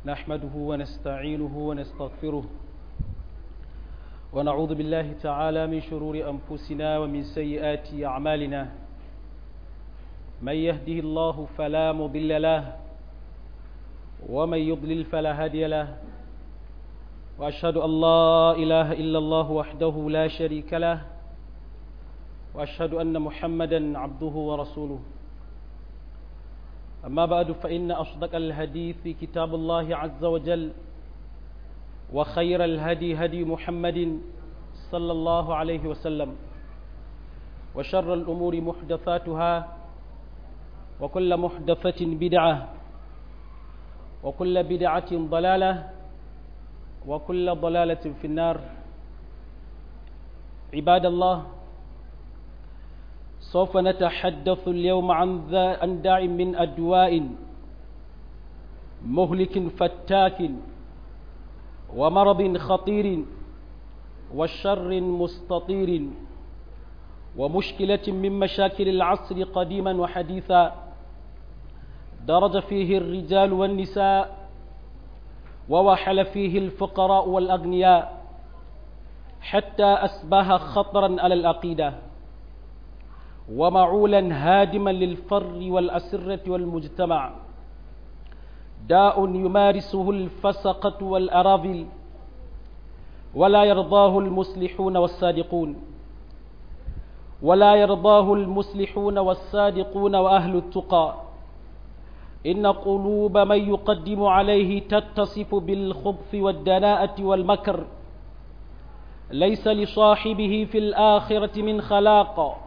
نحمده ونستعينه ونستغفره ونعوذ بالله تعالى من شرور أنفسنا ومن سيئات أعمالنا من يهده الله فلا مضل له ومن يضلل فلا هادي له وأشهد أن لا إله إلا الله وحده لا شريك له وأشهد أن محمدا عبده ورسوله أما بعد فإن أصدق الحديث كتاب الله عز وجل وخير الهدي هدي محمد صلى الله عليه وسلم وشر الأمور محدثاتها وكل محدثة بدعة وكل بدعة ضلالة وكل ضلالة في النار عباد الله سوف نتحدث اليوم عن عن داع من أدواء مهلك فتاك ومرض خطير وشر مستطير ومشكلة من مشاكل العصر قديما وحديثا درج فيه الرجال والنساء ووحل فيه الفقراء والأغنياء حتى أسباه خطرا على العقيدة ومعولا هادما للفر والأسرة والمجتمع داء يمارسه الفسقة والأراذل ولا يرضاه المصلحون والصادقون ولا يرضاه المصلحون والصادقون وأهل التقى إن قلوب من يقدم عليه تتصف بالخبث والدناءة والمكر ليس لصاحبه في الآخرة من خلاق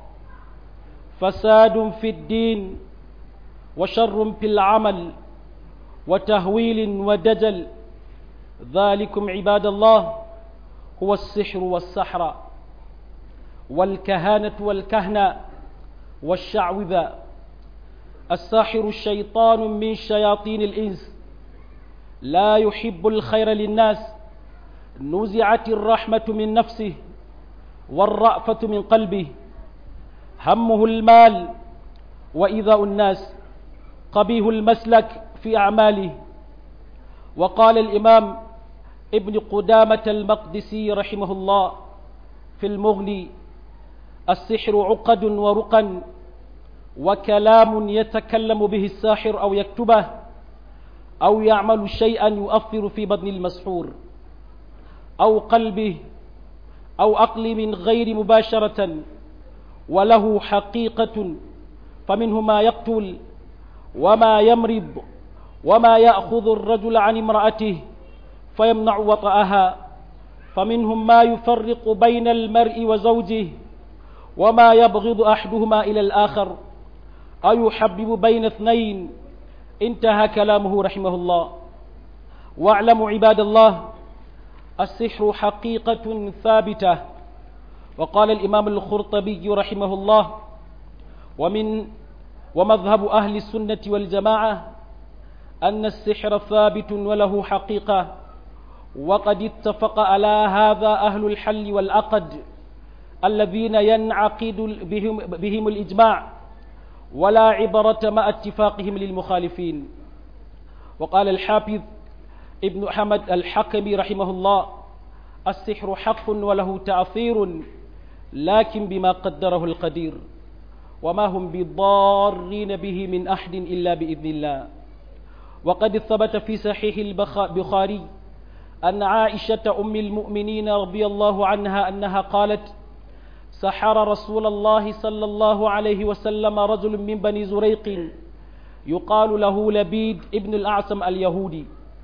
فساد في الدين وشر في العمل وتهويل ودجل ذلكم عباد الله هو السحر والسحر والكهانة والكهنة والشعوذة الساحر الشيطان من شياطين الإنس لا يحب الخير للناس نزعت الرحمة من نفسه والرأفة من قلبه همه المال وإذاء الناس قبيه المسلك في أعماله وقال الإمام ابن قدامة المقدسي رحمه الله في المغني السحر عقد ورقا وكلام يتكلم به الساحر أو يكتبه أو يعمل شيئا يؤثر في بدن المسحور أو قلبه أو عقل من غير مباشرة وله حقيقة فمنه ما يقتل وما يمرض وما يأخذ الرجل عن امرأته فيمنع وطأها فمنهم ما يفرق بين المرء وزوجه وما يبغض أحدهما إلى الآخر أو يحبب بين اثنين انتهى كلامه رحمه الله واعلموا عباد الله السحر حقيقة ثابتة وقال الإمام الخرطبي رحمه الله ومن ومذهب أهل السنة والجماعة أن السحر ثابت وله حقيقة وقد اتفق على هذا أهل الحل والعقد الذين ينعقد بهم, بهم الإجماع ولا عبرة مع اتفاقهم للمخالفين وقال الحافظ ابن حمد الحكمي رحمه الله السحر حق وله تأثير لكن بما قدره القدير وما هم بضارين به من أحد إلا بإذن الله وقد ثبت في صحيح البخاري أن عائشة أم المؤمنين رضي الله عنها أنها قالت سحر رسول الله صلى الله عليه وسلم رجل من بني زريق يقال له لبيد ابن الأعصم اليهودي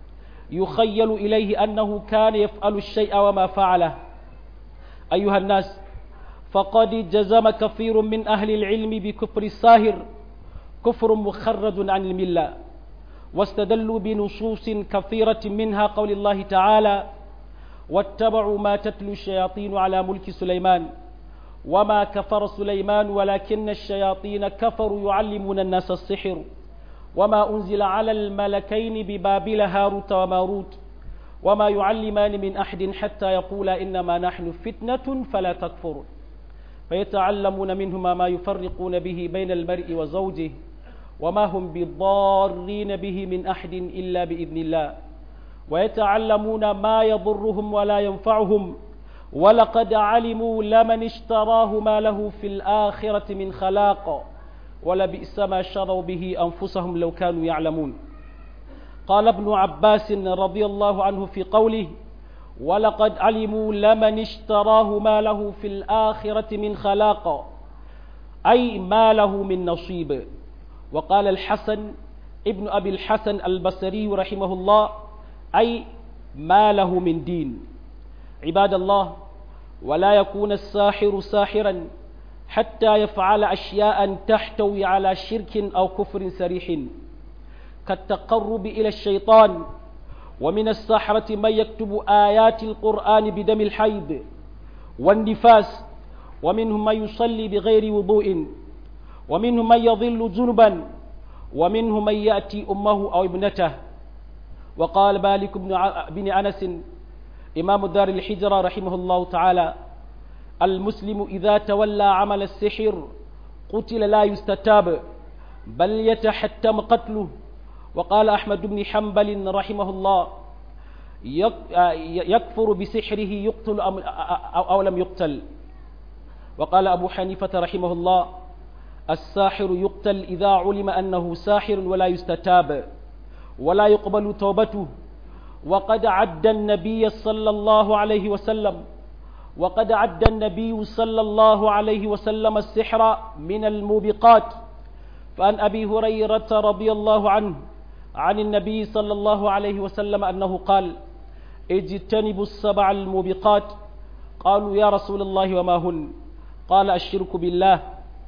يخيل إليه أنه كان يفعل الشيء وما فعله أيها الناس فقد جزم كثير من أهل العلم بكفر الساهر كفر مخرج عن الملة واستدلوا بنصوص كثيرة منها قول الله تعالى واتبعوا ما تتلو الشياطين على ملك سليمان وما كفر سليمان ولكن الشياطين كفروا يعلمون الناس السحر وما أنزل على الملكين ببابل هاروت وماروت وما يعلمان من أحد حتى يقولا إنما نحن فتنة فلا تكفر فيتعلمون منهما ما يفرقون به بين المرء وزوجه وما هم بضارين به من أحد إلا بإذن الله ويتعلمون ما يضرهم ولا ينفعهم ولقد علموا لمن اشتراه ما له في الآخرة من خلاق ولبئس ما شروا به أنفسهم لو كانوا يعلمون قال ابن عباس رضي الله عنه في قوله ولقد علموا لمن اشتراه ما له في الآخرة من خلاق أي ما له من نصيب وقال الحسن ابن أبي الحسن البصري رحمه الله أي ما له من دين عباد الله ولا يكون الساحر ساحرا حتى يفعل أشياء تحتوي على شرك أو كفر سريح كالتقرب إلى الشيطان ومن السحرة من يكتب آيات القرآن بدم الحيض والنفاس ومنهم من يصلي بغير وضوء ومنهم من يظل جنبا ومنهم من يأتي أمه أو ابنته وقال مالك بن أنس إمام دار الحجرة رحمه الله تعالى المسلم إذا تولى عمل السحر قتل لا يستتاب بل يتحتم قتله وقال أحمد بن حنبل رحمه الله يكفر بسحره يقتل أو لم يقتل وقال أبو حنيفة رحمه الله الساحر يقتل إذا علم أنه ساحر ولا يستتاب ولا يقبل توبته وقد عد النبي صلى الله عليه وسلم وقد عد النبي صلى الله عليه وسلم السحر من الموبقات فعن أبي هريرة رضي الله عنه عن النبي صلى الله عليه وسلم أنه قال اجتنبوا السبع الموبقات قالوا يا رسول الله وما هن قال الشرك بالله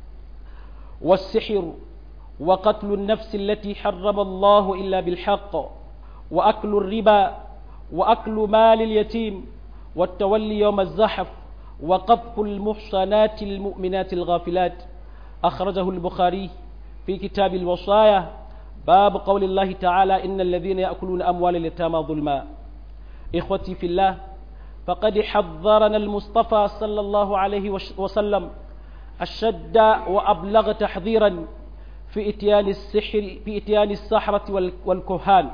والسحر وقتل النفس التي حرم الله إلا بالحق وأكل الربا وأكل مال اليتيم والتولي يوم الزحف وقذف المحصنات المؤمنات الغافلات أخرجه البخاري في كتاب الوصايا باب قول الله تعالى إن الذين يأكلون أموال اليتامى ظلما إخوتي في الله فقد حذرنا المصطفى صلى الله عليه وسلم أشد وأبلغ تحذيرا في إتيان السحر في إتيان السحرة والكهان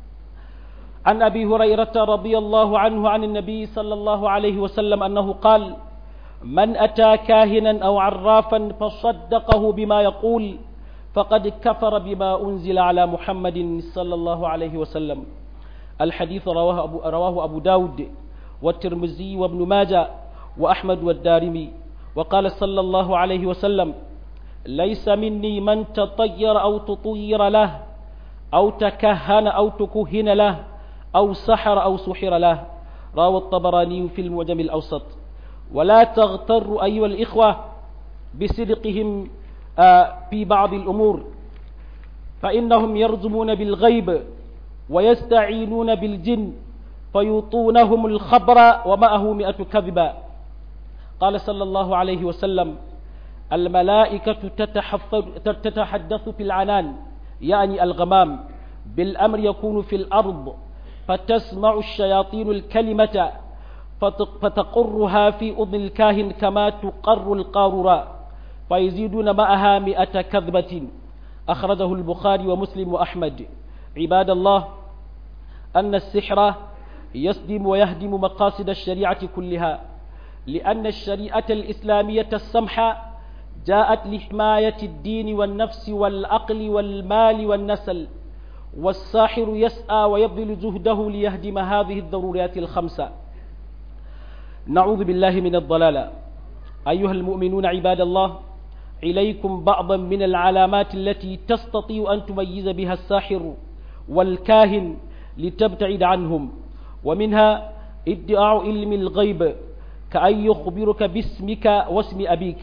عن أبي هريرة رضي الله عنه عن النبي صلى الله عليه وسلم أنه قال من أتى كاهنا أو عرافا فصدقه بما يقول فقد كفر بما أنزل على محمد صلى الله عليه وسلم الحديث رواه أبو, رواه أبو داود والترمذي وابن ماجه وأحمد والدارمي وقال صلى الله عليه وسلم ليس مني من تطير أو تطير له أو تكهن أو تكهن له أو سحر أو سحر له راوى الطبراني في المعجم الأوسط ولا تغتروا أيها الإخوة بصدقهم في بعض الأمور فإنهم يرزمون بالغيب ويستعينون بالجن فيوطونهم الخبر ومعه مئة كذبا قال صلى الله عليه وسلم الملائكة تتحدث في العنان يعني الغمام بالأمر يكون في الأرض فتسمع الشياطين الكلمة فتقرها في أذن الكاهن كما تقر القارورة فيزيدون معها مئة كذبة أخرجه البخاري ومسلم وأحمد عباد الله أن السحر يصدم ويهدم مقاصد الشريعة كلها لأن الشريعة الإسلامية السمحة جاءت لحماية الدين والنفس والعقل والمال والنسل والساحر يسعى ويبذل جهده ليهدم هذه الضروريات الخمسة نعوذ بالله من الضلال أيها المؤمنون عباد الله إليكم بعضا من العلامات التي تستطيع أن تميز بها الساحر والكاهن لتبتعد عنهم ومنها ادعاء علم الغيب كأن يخبرك باسمك واسم أبيك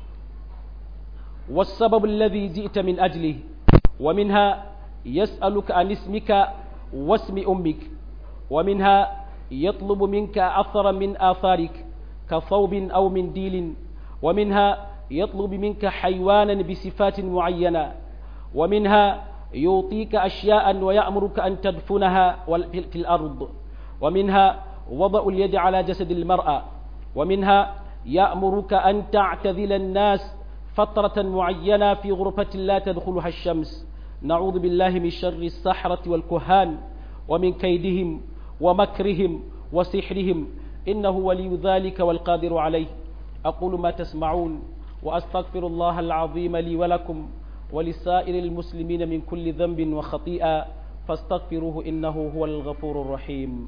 والسبب الذي جئت من أجله ومنها يسألك عن اسمك واسم أمك ومنها يطلب منك أثرا من آثارك كثوب أو منديل ومنها يطلب منك حيوانا بصفات معينة ومنها يعطيك أشياء ويأمرك أن تدفنها في الأرض ومنها وضع اليد على جسد المرأة ومنها يأمرك أن تعتذل الناس فترة معينة في غرفة لا تدخلها الشمس نعوذ بالله من شر السحرة والكهان ومن كيدهم ومكرهم وسحرهم إنه ولي ذلك والقادر عليه أقول ما تسمعون وأستغفر الله العظيم لي ولكم ولسائر المسلمين من كل ذنب وخطيئة فاستغفروه إنه هو الغفور الرحيم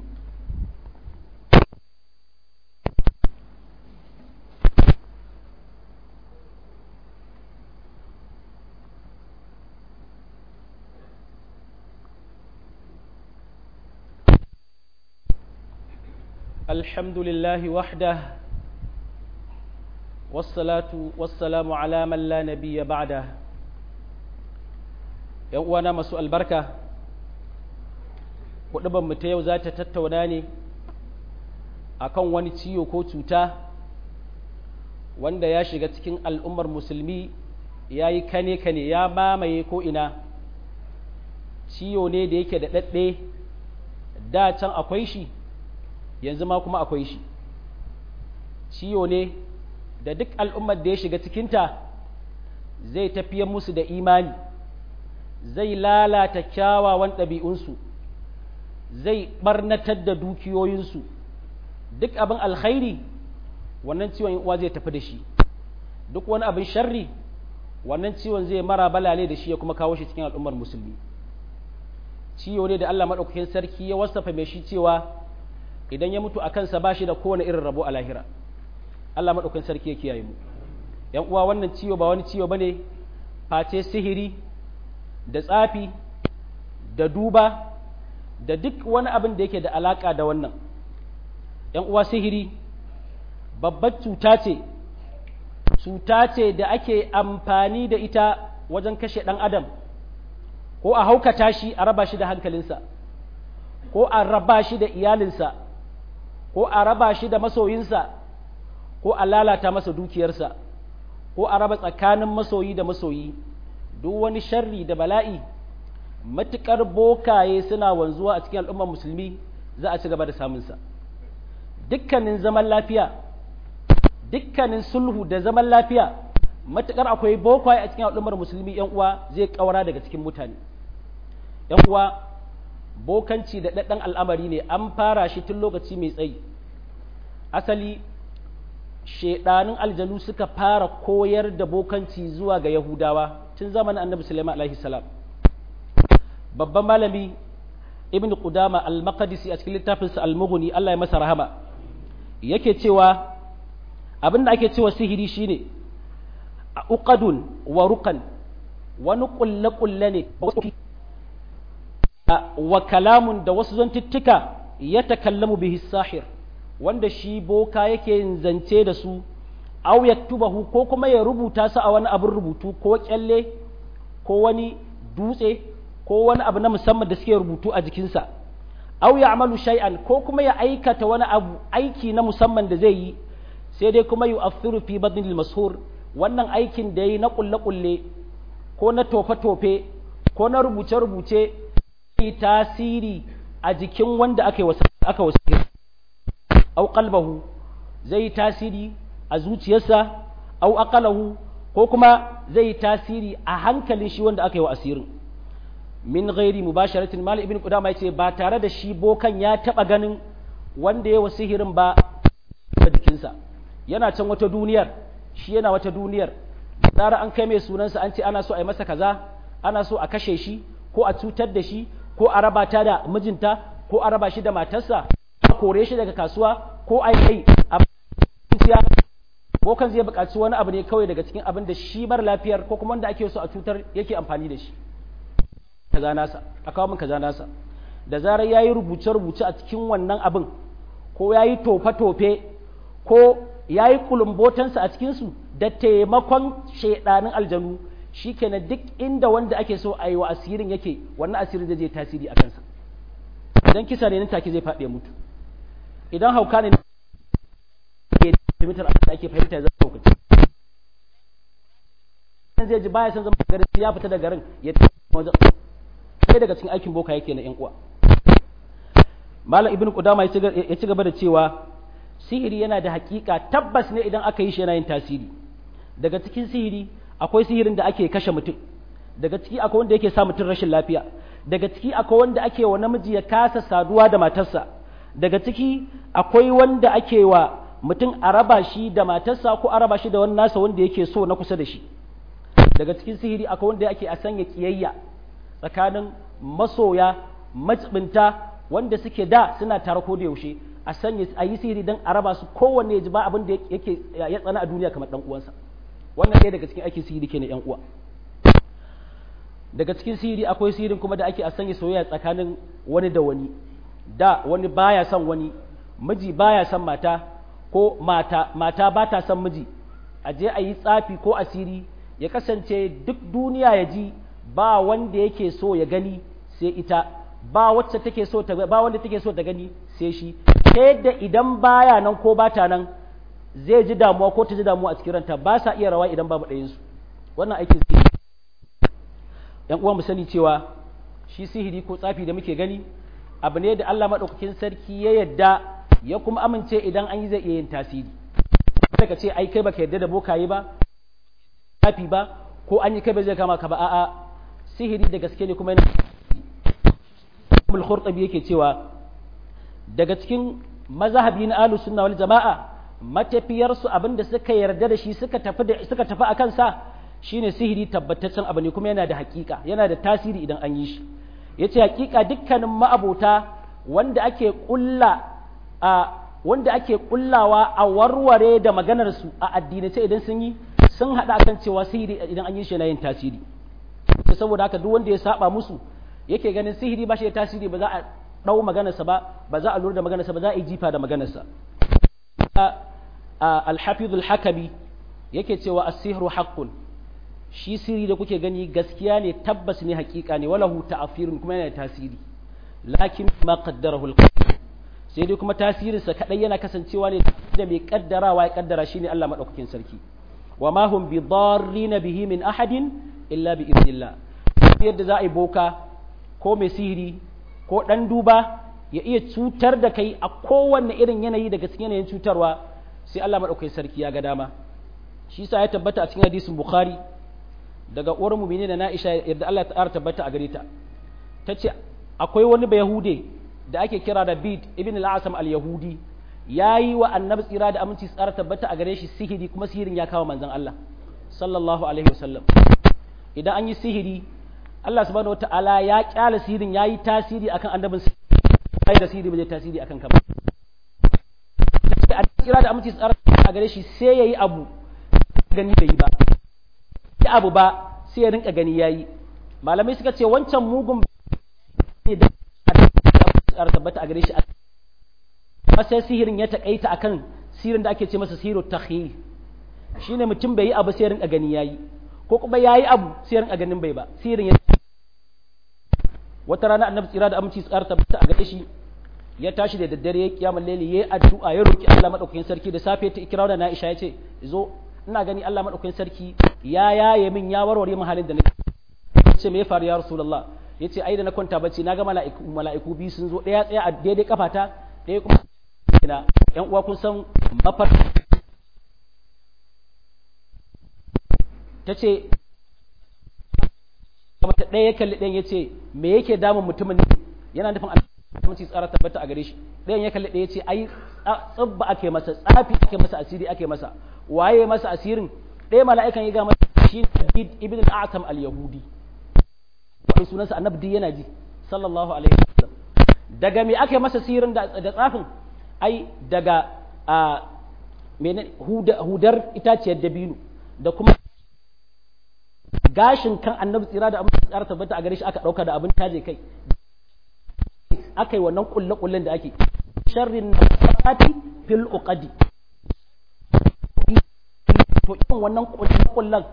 الحمد لله وحده والصلاة والسلام على من لا نبي بعده uwana masu albarka mu ta yau za ta tattauna ne akan wani ciwo ko cuta wanda ya shiga cikin al'ummar musulmi ya yi kane-kane ya mamaye ko'ina ciwo ne da yake da ɗaɗɗe da can akwai shi yanzu ma kuma akwai shi ciwo ne da duk al'ummar da ya shiga cikinta zai tafiye musu da imani zai lalata kyawawan ɗabi'unsu zai ɓarnatar da dukiyoyinsu duk abin alkhairi wannan ciwon uwa zai tafi da shi duk wani abin sharri wannan ciwon zai mara balale da shi ya kuma kawo shi cikin al'ummar musulmi ciwo ne da Allah maɗaukakin sarki ya wasafa mai shi cewa idan ya mutu a kansa ba shi da kowane irin rabo a lahira Allah maɗaukakin sarki ya kiyaye mu ‘yan uwa wannan ciwo ba wani ciwo ba ne face sihiri da tsafi da duba da duk wani abin da yake da alaƙa da wannan ‘yan uwa sihiri babbar cuta ce cuta ce da ake amfani da ita wajen kashe ɗan adam ko a haukata shi a raba shi da hankalinsa ko a raba shi da iyalinsa ko a raba shi da masoyinsa ko a lalata masa dukiyarsa ko a raba tsakanin masoyi da masoyi duk wani sharri da bala'i matuƙar bokaye suna wanzuwa a cikin al'ummar musulmi za a ci gaba da samunsa dukkanin zaman lafiya dukkanin sulhu da zaman lafiya matuƙar akwai bokaye a cikin al'ummar musulmi yan uwa zai ƙaura daga cikin mutane yan uwa bokanci da ɗaɗɗan al'amari ne an fara shi tun lokaci mai tsayi asali shaidanin aljanu suka fara koyar da bokanci zuwa ga yahudawa tun zamanin annabi sulaiman alaihi salam babban malami ibn qudama al-maqdisi a cikin littafinsa al-mughni Allah ya masa rahama yake cewa abin da ake cewa sihiri shine uqadun wa ruqan wani kulle kulle ne wa kalamun da wasu zantuttuka ya takallamu bihi sahir wanda shi boka yake yin zance da su aw yaktubahu ko kuma ya rubuta su a wani abin rubutu ko kyalle ko wani dutse ko wani abu na musamman da suke rubutu a jikinsa aw ya'malu shay'an ko kuma ya aikata wani abu aiki na musamman da zai yi sai dai kuma yu'athiru fi badnil mashhur wannan aikin da yi na kulle kulle ko na tofe tofe ko na rubuce rubuce tasiri a jikin wanda aka yi aka wasu au qalbahu zai tasiri a zuciyarsa au aqalahu ko kuma zai tasiri a hankalin shi wanda aka yi wa asirin min ghairi mubasharatin mal ibn qudama yace ba tare da shi bokan ya taba ganin wanda ya sihirin ba a jikinsa yana can wata duniyar shi yana wata duniyar tsara an kai mai sunansa an ce ana so a yi masa kaza ana so a kashe shi ko a cutar da shi ko a raba ta da mijinta ko a raba shi da matarsa a kore shi daga kasuwa ko a yi a ciya ko kan zai buƙaci wani abu ne kawai daga cikin abin da shi mara lafiyar ko kuma wanda ake so a cutar yake amfani da shi kaza nasa a kawo min kaza nasa da zarar yayi rubuce rubuce a cikin wannan abin ko yayi tofe tofe ko yayi kulumbotansa a cikin su da taimakon shedanin aljanu shikenan duk inda wanda ake so a yi wa asirin yake wannan asirin zai je tasiri a kansa idan kisa ne nan take zai faɗi mutu idan hauka ne ke mitar da ake fahimta zai haukaci zai ji baya san zama garin ya fita da garin ya wajen sai daga cikin aikin boka yake na yan uwa malam ibnu qudama ya ci gaba da cewa sihiri yana da hakika tabbas ne idan aka yi shi yana yin tasiri daga cikin sihiri akwai sihirin da ake kashe mutum daga ciki akwai wanda yake sa mutum rashin lafiya daga ciki akwai wanda ake wa namiji ya kasa saduwa da matarsa daga ciki akwai wanda ake wa mutum a raba shi da matarsa ko a raba shi da wani nasa wanda yake so na kusa da shi daga cikin sihiri akwai wanda ake a sanya kiyayya tsakanin masoya matsibinta wanda suke da suna tare ko da yaushe a sanya a yi sihiri don a raba su kowanne ya ji ba abin da yake ya tsana a duniya kamar dan uwansa wannan ɗaya daga cikin aikin sihiri kenan yan uwa daga cikin sihiri akwai sihirin kuma da ake a sanya soyayya tsakanin wani da wani da wani baya son wani miji baya son mata ko mata mata ba ta son miji a je a yi tsafi ko asiri ya kasance duk duniya ya ji ba wanda yake so ya gani sai ita ba wacce take so ta ba wanda take so ta gani sai shi sai da idan baya nan ko bata nan zai ji damuwa ko ta ji damuwa a cikin ranta ba sa iya rawa idan babu ɗayan su wannan aikin sihiri yan uwa mu sani cewa shi sihiri ko tsafi da muke gani abu ne da Allah madaukakin sarki ya yadda ya kuma amince idan an yi zai iya yin tasiri kada ka ce ai kai baka yarda da bokaye ba tsafi ba ko an yi kai ba zai kama ka ba a'a sihiri da gaske ne kuma yana al yake cewa daga cikin mazhabi na ahlus sunna wal jama'a matafiyar su abinda suka yarda da shi suka tafi da suka tafi akan sa shine sihiri tabbataccen abu ne kuma yana da hakika yana da tasiri idan an yi shi yace hakika dukkanin ma'abota wanda ake kulla a wanda ake kullawa a warware da maganar su a addinace idan sun yi sun hada akan cewa sihiri idan an yi shi yana yin tasiri saboda haka duk wanda ya saba musu yake ganin sihiri ba shi da tasiri ba za a ɗau maganarsa ba ba za a lura da maganarsa ba za a yi jifa da maganarsa alhafizul hakabi yake cewa asihru haqqun shi sirri da kuke gani gaskiya ne tabbas ne hakika ne walahu ta'afirun kuma yana da tasiri lakin ma qaddarahu al sai dai kuma tasirinsa kadai yana kasancewa ne da mai kaddarawa ya kaddara shine Allah madaukakin sarki wa ma hum bi darrina bihi min ahadin illa bi idnillah yadda za a yi boka ko mai sihiri ko ɗan duba ya iya cutar da kai a kowanne irin yanayi daga cikin yanayin cutarwa sai Allah maɗaukai sarki ya ga dama shi sa ya tabbata a cikin hadisin bukhari daga uwar mumini da na'isha yadda Allah ta tabbata a gare ta ta ce akwai wani bayahude da ake kira da bid ibn al-asam al-yahudi ya yi wa annabi tsira da aminci tsara tabbata a gare shi sihiri kuma sihirin ya kawo manzon Allah sallallahu alaihi wasallam idan an yi sihiri Allah subhanahu wata'ala ya kyala sihirin ya yi tasiri akan annabin sai da sihiri ba zai tasiri akan ka ba sai a kira da aminci tsara a gare shi sai yayi abu gani bai yi ba sai abu ba sai ya rinka gani yayi malamai suka ce wancan mugun ne da tsara tabbata a gare shi amma sai sihirin ya takaita akan sihirin da ake ce masa sihiru takhyil shine mutum bai yi abu sai ya rinka gani yayi ko kuma yayi abu sai ya rinka ganin bai ba sihirin ya wata rana annabi tsira da aminci tsara tabbata a gare shi ya tashi da daddare ya kiyama laili ya addu'a ya roki Allah madaukakin sarki da safe ta ikira da Aisha ya ce zo ina gani Allah madaukakin sarki ya yaye min ya warware min halin da nake ce me ya faru ya rasulullah yace ai da na kwanta bacci na ga mala'iku mala'iku biyu sun zo daya tsaya a daidai kafata daya kuma ina yan uwa kun san mafar tace mata ɗaya ya kalli ɗayan ya ce me yake damun mutumin ne yana nufin aminci tsara tabbata a gare shi ɗayan ya kalli ɗaya ya ce ai tsabba ake masa tsafi ake masa asiri ake masa waye masa asirin ɗaya mala'ikan ya ga masa shi David ibn al-Atam al-Yahudi wani sunansa annabi yana ji sallallahu alaihi wasallam daga me ake masa sirin da tsafin ai daga a hudar itaciyar dabino da kuma gashin kan annabi tsira da abin tsara tabbata a gare shi aka ɗauka da abin taje kai aka yi wannan kulle-kullen da ake sharrin nafati fil uqadi to irin wannan kulle-kullen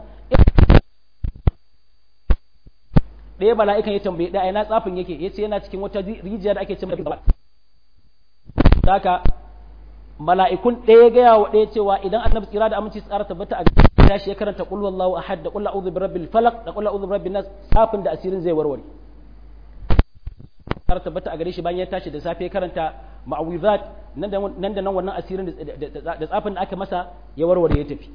ɗaya mala'ikan ya tambaye ɗaya na tsafin yake ya ce yana cikin wata rijiya da ake cin da haka mala'ikun ɗaya gaya wa ɗaya cewa idan annabi tsira da aminci tsara tabbata a ya shi ya karanta qul wallahu ahad da qul a'udhu birabbil falaq da qul a'udhu birabbin nas safin da asirin zai warware tsara tabbata a gare shi bayan ya tashi da safe ya karanta ma'awizat nan da nan wannan asirin da tsafin da aka masa ya warware ya tafi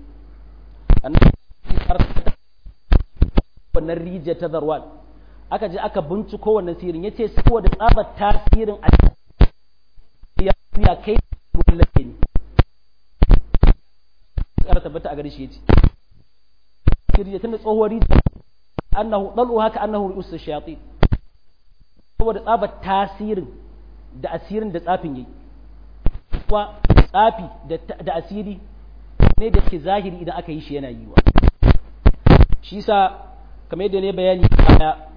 wannan rijiya ta zarwan aka je aka binciko wannan sirin ya ce saboda tsabar tasirin a ya kai ruwan lafiya ne tsara tabbata a gare shi yace kirje tunda tsohuwar rijiya annahu dalu haka annahu ru'us shayatin saboda tsabar tasirin da asirin da tsafin yayi kuma tsafi da asiri ne da ke zahiri idan aka yi shi yana yiwa shi sa kamar yadda ne bayani a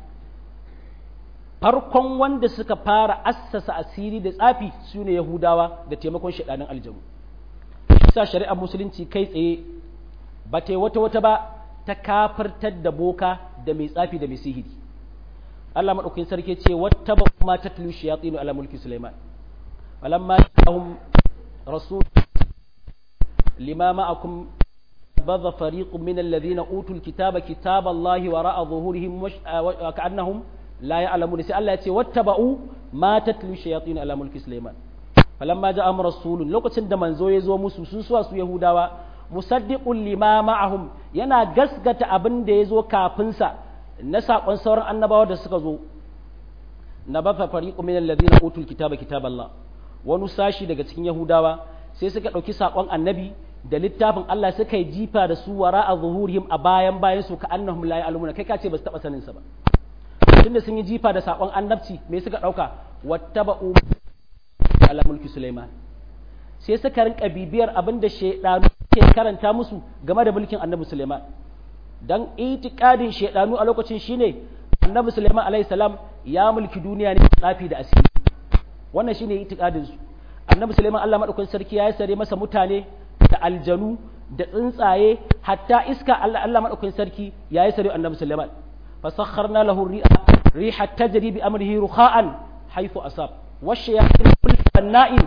farkon wanda suka fara assasa asiri da tsafi su ne yahudawa da taimakon shaɗanin aljanu shi sa shari'ar musulunci kai tsaye ba ta wata wata ba ta kafartar da boka da mai tsafi da mai sihiri Allah maɗaukakin sarki ce wata ba kuma ta tulu shayatinu ala mulki Sulaiman falamma ja'ahum rasul lima ma'akum badha fariqun min alladhina utul kitaba kitaba Allah wara'a zuhurihim wa ka'annahum la ya'lamun sai Allah ya ce wattaba'u ma tatlu shayatin ala mulki Sulaiman falamma ja'ahum rasulun lokacin da manzo ya zo musu sun suwa su Yahudawa musaddiqun lima ma'ahum yana gasgata abin da ya zo kafin sa na saƙon sauran annabawa da suka zo na bafa fariqu min alladhina utul kitaba kitaballah wani sashi daga cikin yahudawa sai suka ɗauki saƙon annabi da littafin Allah suka yi jifa da su wara a zuhurihim a bayan bayan su ka annahum la ya'lamuna kai ka ce ba su taɓa sanin sa ba tunda sun yi jifa da saƙon annabci me suka ɗauka wattaba'u ala mulki Sulaiman sai suka rinka bibiyar abin da shaidanu ke karanta musu game da mulkin annabi Sulaiman dan itikadin shaidanu a lokacin shine annabi Sulaiman alaihi salam ya mulki duniya ne tsafi da asiri wannan shine itikadin su annabi Sulaiman Allah madaukakin sarki ya sare masa mutane da aljanu da tsuntsaye hatta iska Allah Allah madaukakin sarki ya yi sare annabi Sulaiman fasakharna lahu ri'a riha tajri bi amrihi rukha'an haythu asab washayatin kullu banna'in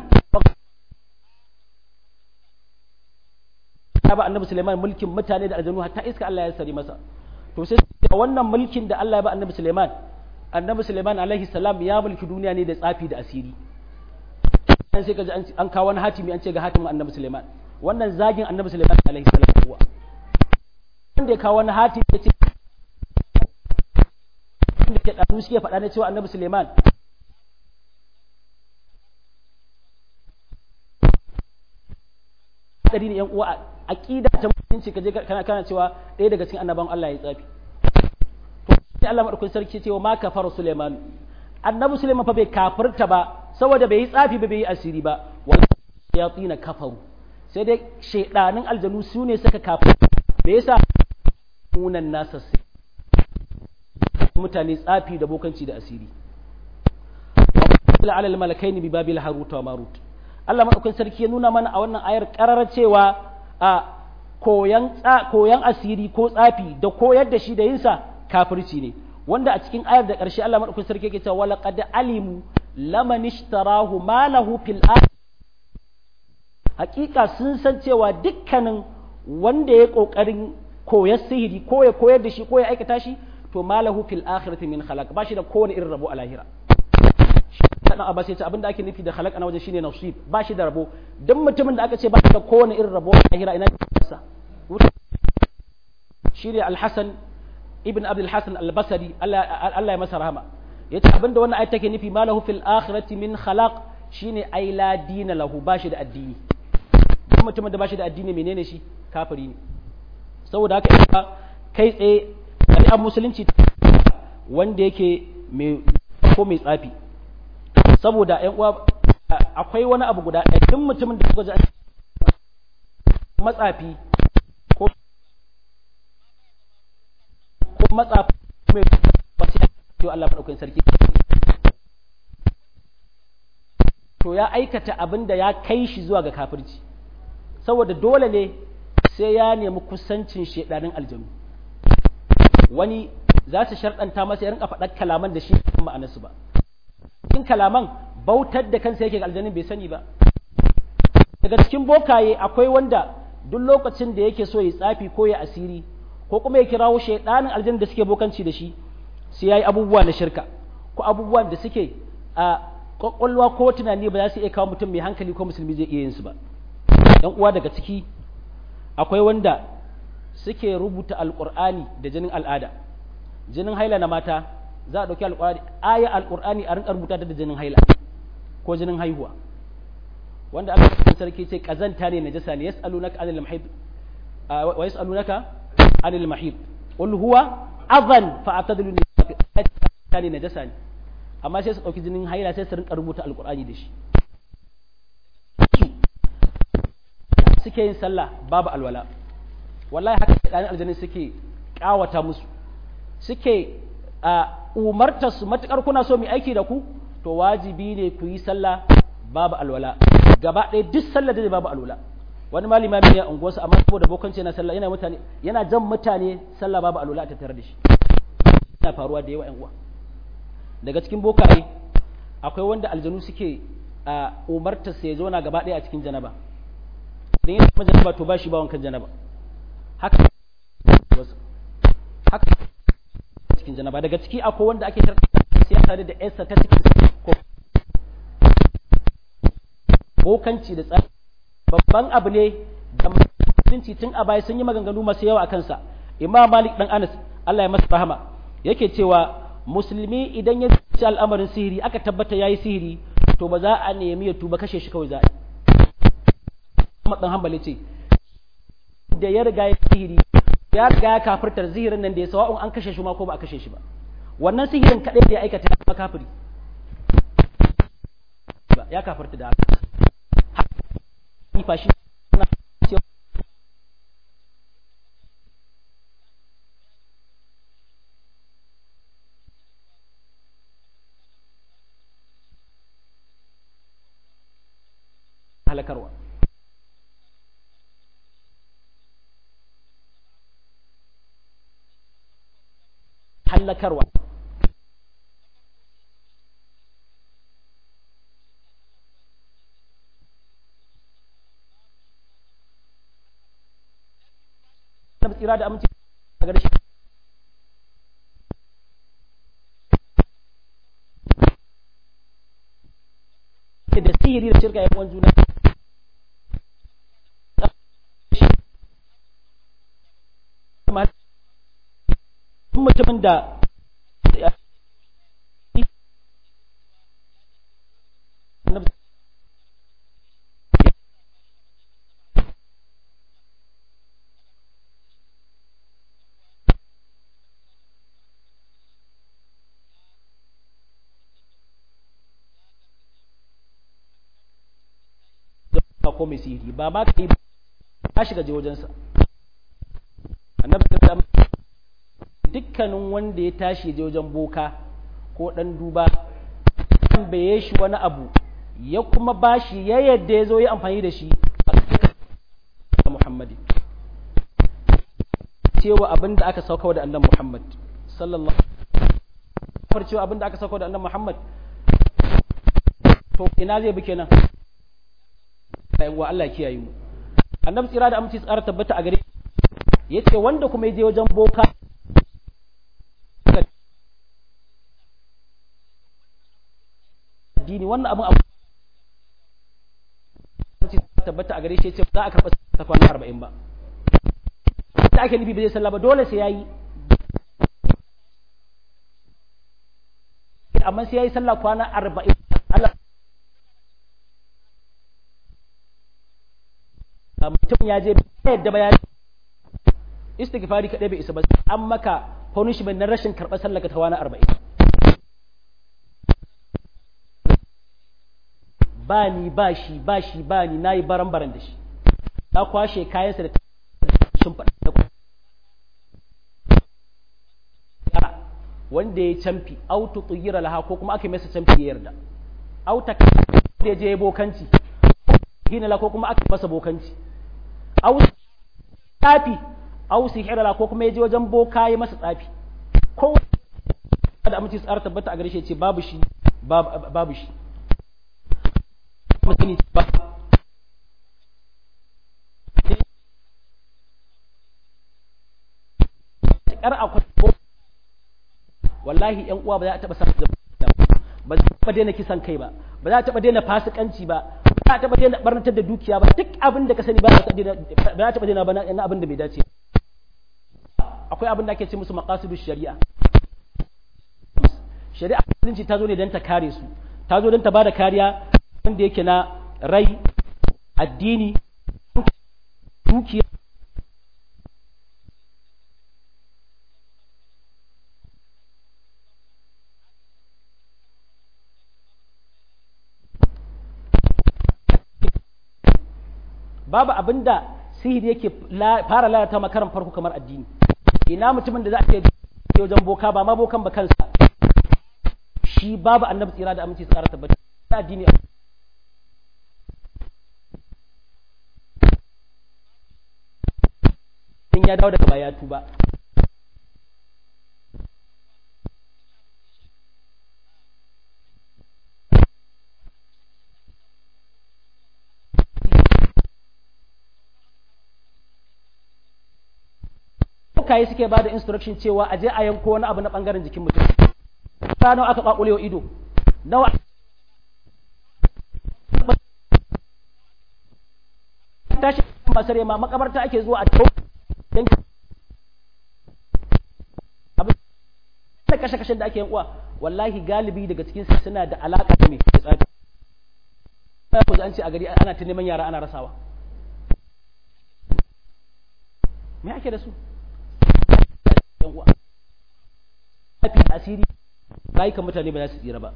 ya ba annabi Sulaiman mulkin mutane da aljanu hatta iska Allah ya sari masa to sai da wannan mulkin da Allah ya ba annabi Sulaiman annabi Sulaiman alaihi salam ya mulki duniya ne da tsafi da asiri dan sai kaji an kawo wani hatimi an ce ga hatimin annabi Sulaiman wannan zagin annabi Sulaiman alaihi salam kuwa wanda ya kawo wani hatimi ya ce da ke ɗanu suke faɗa na cewa annabi Suleiman ɗari ne ‘yan uwa a ƙida ta mutunci ka je kana kana cewa ɗaya daga cikin annaban Allah ya tsafi to sai Allah madaukakin sarki cewa ma kafara Suleiman annabi Suleiman fa bai kafirta ba saboda bai yi tsafi ba bai yi asiri ba wal shayatin kafaru sai dai shaydanin aljanu su ne suka kafir me yasa munan nasa mutane tsafi da bokanci da asiri wa ala malakaini bi babil harut wa marut Allah madaukakin sarki ya nuna mana a wannan ayar kararar cewa a koyan koyan asiri ko tsafi da koyar da shi da yinsa kafirci ne wanda a cikin ayar da ƙarshe Allah madaukakin sarki yake cewa wala qad alimu laman ishtarahu ma lahu fil hakika sun san cewa dukkanin wanda ya kokarin koyar sihiri ko ya koyar da shi ko ya aikata shi to malahu fil akhirati min khalaq ba shi da kowane irin rabo a lahira dan abbas ya ce abinda ake nufi da khalaq ana wajen shine nasib ba shi da rabo duk mutumin da aka ce ba shi da kowane irin rabo a lahira ina sa shine al-hasan ibn abdul hasan al-basri Allah Allah ya masa rahama yace abinda wannan ayat take nufi malahu fil akhirati min khalaq shine ai la dina lahu ba shi da addini duk mutumin da ba shi da addini menene shi kafiri ne saboda haka kai tsaye shari'ar musulunci wanda yake mai ko mai tsafi saboda ƴan uwa akwai wani abu guda ɗaya duk mutumin da suka ji matsafi ko ko matsafi mai wasu ya Allah maɗaukakin sarki to ya aikata abin da ya kai shi zuwa ga kafirci saboda dole ne sai ya nemi kusancin shedanin aljanu wani za su sharɗanta masa ya rinka faɗar kalaman da shi ma'anarsu ba cikin kalaman bautar da kansa yake aljanin bai sani ba daga cikin bokaye akwai wanda duk lokacin da yake so ya tsafi ko ya asiri ko kuma ya kirawo shaidanin aljanin da suke bokanci da shi sai ya yi abubuwa na shirka ko abubuwan da suke a kwakwalwa ko tunani ba za su iya kawo mutum mai hankali ko musulmi zai iya yin su ba yan uwa daga ciki akwai wanda suke rubuta alƙur'ani da jinin al'ada jinin haila na mata za a ɗauki alƙur'ani aya alƙur'ani a rinƙa rubuta da jinin haila ko jinin haihuwa wanda Allah cikin sarki ce kazanta ne najasa ne yas'alunaka anil mahid wa yas'alunaka anil mahid qul huwa adhan fa'tadilu ne najasa ne amma sai su dauki jinin haila sai su rinka rubuta alqur'ani da shi suke yin sallah babu alwala wallahi haka ɗan aljanni suke ƙawata musu suke umartar su matukar kuna so mu aiki da ku to wajibi ne ku yi sallah babu alwala gaba ɗaya duk sallah da babu alwala wani malima ne a unguwarsa amma saboda bokanci yana sallah yana mutane yana jan mutane sallah babu alwala a tattare da shi yana faruwa da yawa yan uwa daga cikin bokaye akwai wanda aljanu suke umartar sa ya zauna gaba ɗaya a cikin janaba idan ya zama janaba to ba shi ba wankan janaba haka haka cikin janaba daga ciki akwai wanda ake tarkata sai ya tare da yarsa ta cikin ko bokanci da tsari babban abu ne da mutunci tun a baya sun yi maganganu masu yawa a kansa imam malik dan anas Allah ya masa rahama yake cewa musulmi idan ya ci al'amarin sihiri aka tabbata yayi sihiri to ba za a nemi ya tuba kashe shi kawai za a yi Ahmad dan Hanbali ce da ya riga ya sihiri ya riga ya kafirtar sihirin nan da ya sawa'un an kashe shi ma ko ba a kashe shi ba wannan sihirin kadai da ya aikata ya zama kafiri ya kafirta da haka fashi halakarwa hallakarwa na tsira da aminci a gare shi da sihiri da shirka yan juna mutumin da ko mai sihiri ba ma ka yi ba shiga je wajensa annabi ta dukkanin wanda ya tashi ya je wajen boka ko dan duba tambaye shi wani abu ya kuma bashi ya yadda ya zo yi amfani da shi a Muhammadi cewa abin da aka sauka da annan Muhammad sallallahu alaihi cewa abin da aka sauka da annan Muhammad to ina zai bi kenan ayin wa Allah kiyaye mu annabi tsira da aminci tsara tabbata a gare yace wanda kuma ya je wajen boka addini wannan abin abu tabbata a gare shi yace za a karɓa ta kwana arba'in ba da ake nufi ba zai sallah ba dole sai yayi amma sai yayi sallah kwana arba'in Allah mutum ya je yadda bayani istighfari kadai bai isa ba an maka punishment na rashin karɓar sallaka ta wani arba'in ba ni ba shi ba shi ba ni na yi baran baran da shi na kwashe kayansa da sun faɗa wanda ya camfi auto tsuyira laha ko kuma aka masa camfi ya yarda auta da ya je bokanci hinala ko kuma aka masa bokanci au tsafi au sihirala ko kuma ya je wajen boka ya masa tsafi ko da amince tsara tabbata a gare shi ce babu shi babu shi mutane ba kar akwai wallahi yan uwa ba za a taba samu ba za a taba daina kisan kai ba ba za a taba daina fasikanci ba ba za a taba daina barnatar da dukiya ba duk abin da ka sani ba za a taba daina ba na abin da bai dace akwai abin da ake ce musu maqasidu shari'a shari'a musulunci ta zo ne don ta kare su ta zo don ta bada kariya wanda yake na rai addini dukiya babu abinda sihiri yake fara lalata makaran farko kamar addini ina mutumin da za a ce wajen boka ba ma bokan ba kansa shi babu annabi tsira da aminci tsara tabbata addini in ya dawo daga baya tuba bokaye suke ba da instruction cewa a je a yanko wani abu na bangaren jikin mutum ta nawa aka kwakulewa ido nawa tashi masar yamma makabarta ake zuwa a tau don abin da kashe-kashen da ake yin uwa wallahi galibi daga cikin suna da alaka da mai tsafi ya ku an ce a gari ana ta neman yara ana rasawa me ake da su yan uwa fi asiri rayukan mutane ba za su tsira ba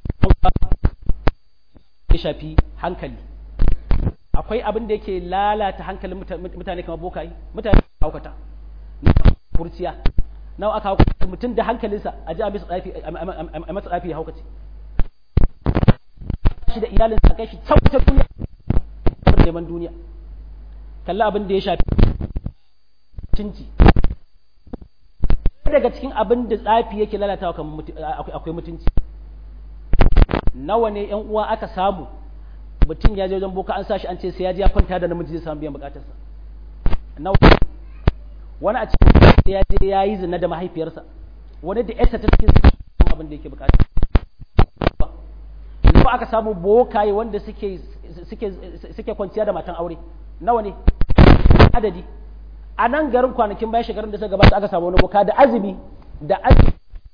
ya shafi hankali akwai abin da yake lalata hankalin mutane kamar bokayi mutane haukata na kurciya nawa aka haukata mutum da hankalinsa a ji a masa tsafi ya haukace shi da iyalinsa kai shi can wata duniya neman duniya kalli abin da ya shafi cinci daga cikin abin da tsafi yake lalatawa kamar akwai mutunci nawa ne yan uwa aka samu mutum ya je wajen boka an sashi an ce sai ya je ya kwanta da namiji zai samu biyan bukatarsa nawa wani a cikin sai ya je ya yi zina da mahaifiyarsa wani da yarsa ta cikin abin da yake bukata nawa aka samu bokaye wanda suke suke suke kwanciya da matan aure nawa ne adadi a nan garin kwanakin bayan shekarun da suka gabata aka samu wani boka da azumi da azumi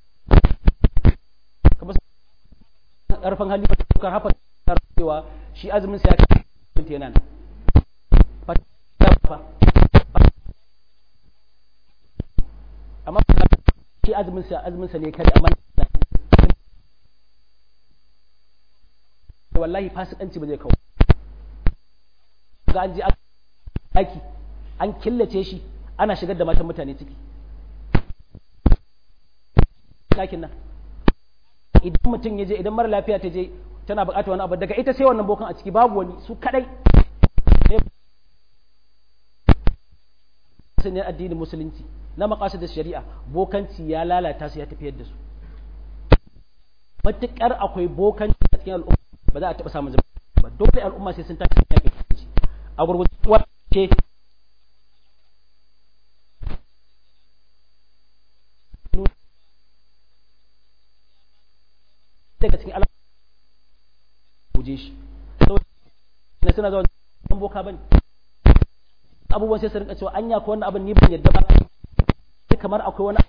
kamar karfin hali kan hafa cewa shi azumin sa ya kai yana nan amma shi azumin sa azumin sa ne kare amma wallahi fasikanci ba zai kawo ga an je aki an killace shi ana shigar da matan mutane ciki ɗakin nan idan mutum ya je idan mara lafiya ta je tana buƙatar wani abu daga ita sai wannan bokan a ciki babu wani su kadai ne addinin musulunci na makasu da shari'a bokanci ya lalata su ya tafiyar da su matuƙar akwai bokanci a cikin al'umma ba za a taɓa samun zama ba dole al'umma sai sun tashi yaƙi a gurgurzuwa ce daga cikin guje shi saboda suna zuwa an boka bane abubuwan sai su rinka cewa anya ko wannan abin ni ban yadda ba kamar akwai wani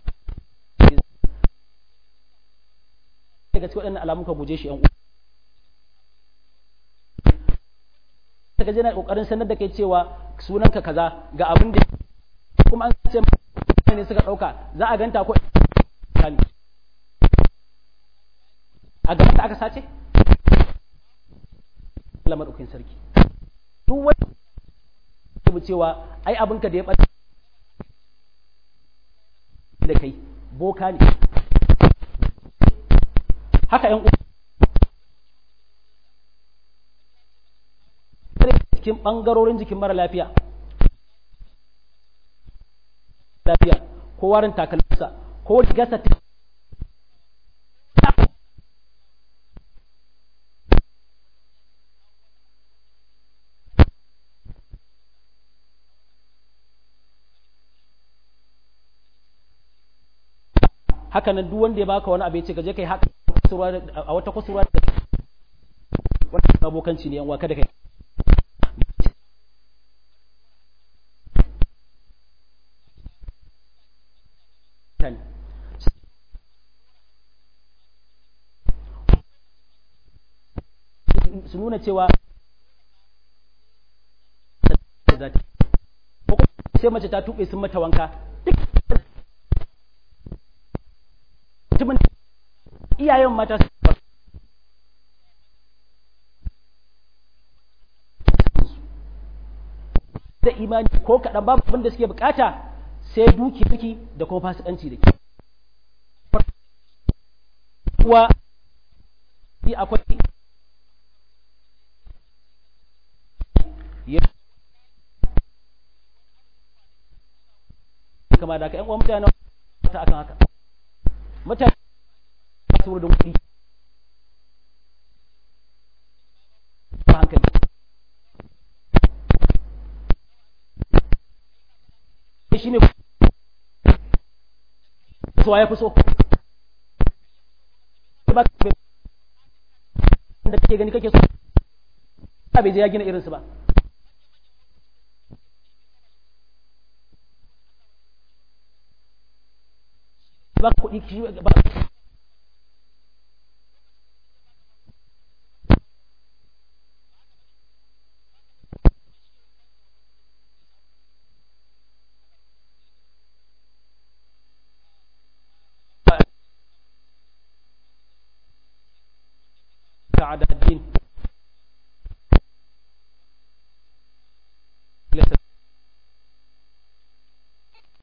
daga cikin waɗannan alamun ka guje shi yan uwa daga jina kokarin sanar da kai cewa sunanka kaza ga abin da kuma an ce ne suka dauka za a ganta ko a gaban da aka sace Allah maɗaukin sarki duk wani mu cewa ai abinka da ya ɓata da kai boka ne haka ‘yan cikin ɓangarorin jikin mara lafiya lafiya ko warin takalminsa ko gasa haka nan duk wanda ya baka wani abu ya ce ka je kai haka a wata kusurwa da wannan abokanci ne yan waka da kai su nuna cewa za ta ko sai mace ta tuɓe sun mata wanka duk mutumin iyayen mata su da imani ko kaɗan babu abin da suke bukata sai duki duki da kuma fasikanci da ke kuwa akwai kama da ka ‘yan uwan mutane ta akan haka mutane su wurin kuɗi ba hankali shi ne suwa ya fi so ba da kake gani kake so ba bai je ya gina irinsu ba ba kuɗi shi ba ta'ada